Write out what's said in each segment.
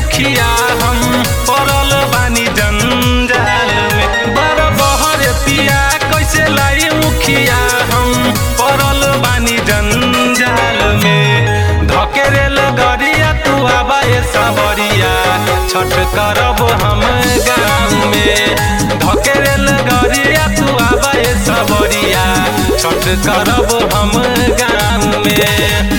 उखिया हम पड़ल बानी जंजाल में बड़ बहर पिया कैसे लाई उखिया हम पड़ल बानी जंजाल में धकेरेल गरिया तू आबा ए सबरिया छठ करब हम गाँव में धकेरेल गरिया तू आबा ए सबरिया छठ करब हम गाँव में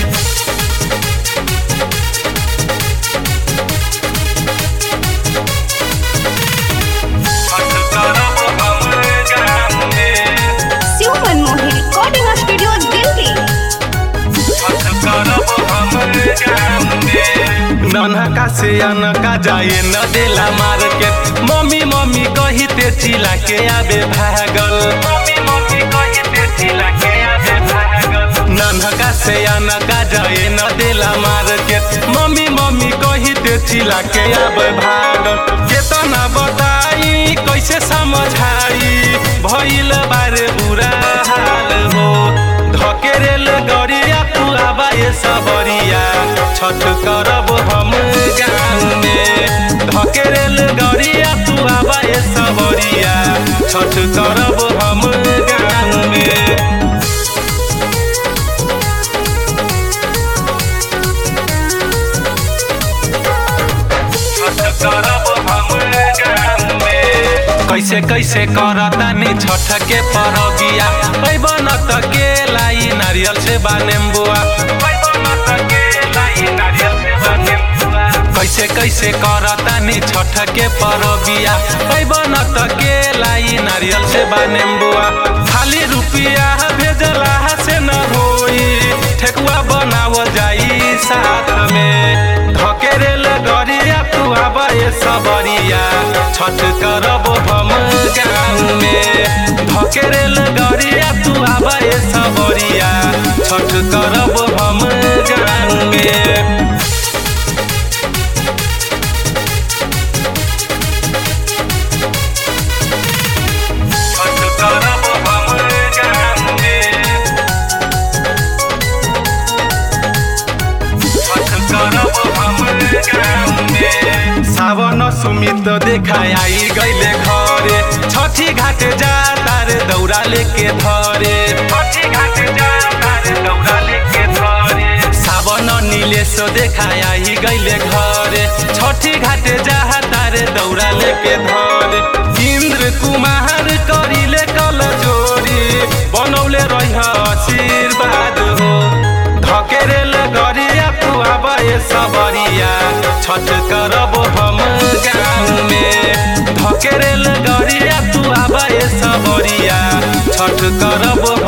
छठ करब हम गाँव में शिव मनमोहन रिकॉर्डिंग स्टूडियो दिल्ली ननका से अनका जाए न देला मार्केट मम्मी मम्मी कही ते चिला के आबे भागल मम्मी मम्मी कही ते चिला के आबे भागल ननका से अनका जाए न देला मार्केट मम्मी मम्मी कही ते चिला के आबे भागल केतना बताई कैसे समझाई भइल बारे बुरा हाल हो धकेरेल गरिया तू आबा ये सबरिया छठ करब हम गाँव में धकेरेल गरिया तू आबा ये सबरिया छठ करब हम गाँव में छठ करब हम गाँव में कैसे कैसे करतानी छठ के परबिया पैबन त के लाई नारियल से बानेम्बुआ कैसे कैसे करतानी छठ के परबिया पैबन त के लाई नारियल से बानेम्बुआ खाली रुपिया भेजला से न होई ठेकुआ बनाव जाई साथ में धकेरेल गरिया तू आब ए सबरिया छठ करब हम गाँव में धकेरेल गरिया तू आब ए सबरिया छठ करब हम गाँव में छठ करब हम गाँव में छठ करब हम गाँव में सावन सुमित देखाय आई गईले घरे छठी घाट जा तारे दौरा लेके धरे छठी घाट जा तारे दौरा लेके धरे सावन नीलेश देखाय आई गईले घरे छठी घाट जा तारे दौरा लेके धरे इंद्र कुमार करिले कल जोरी बनौले रह आशीर्वाद हो धकेरेल गरिया तू आब ए सबरिया छठ करब हम गाँव में धकेरेल गरिया तू आब ए सबरिया छठ करब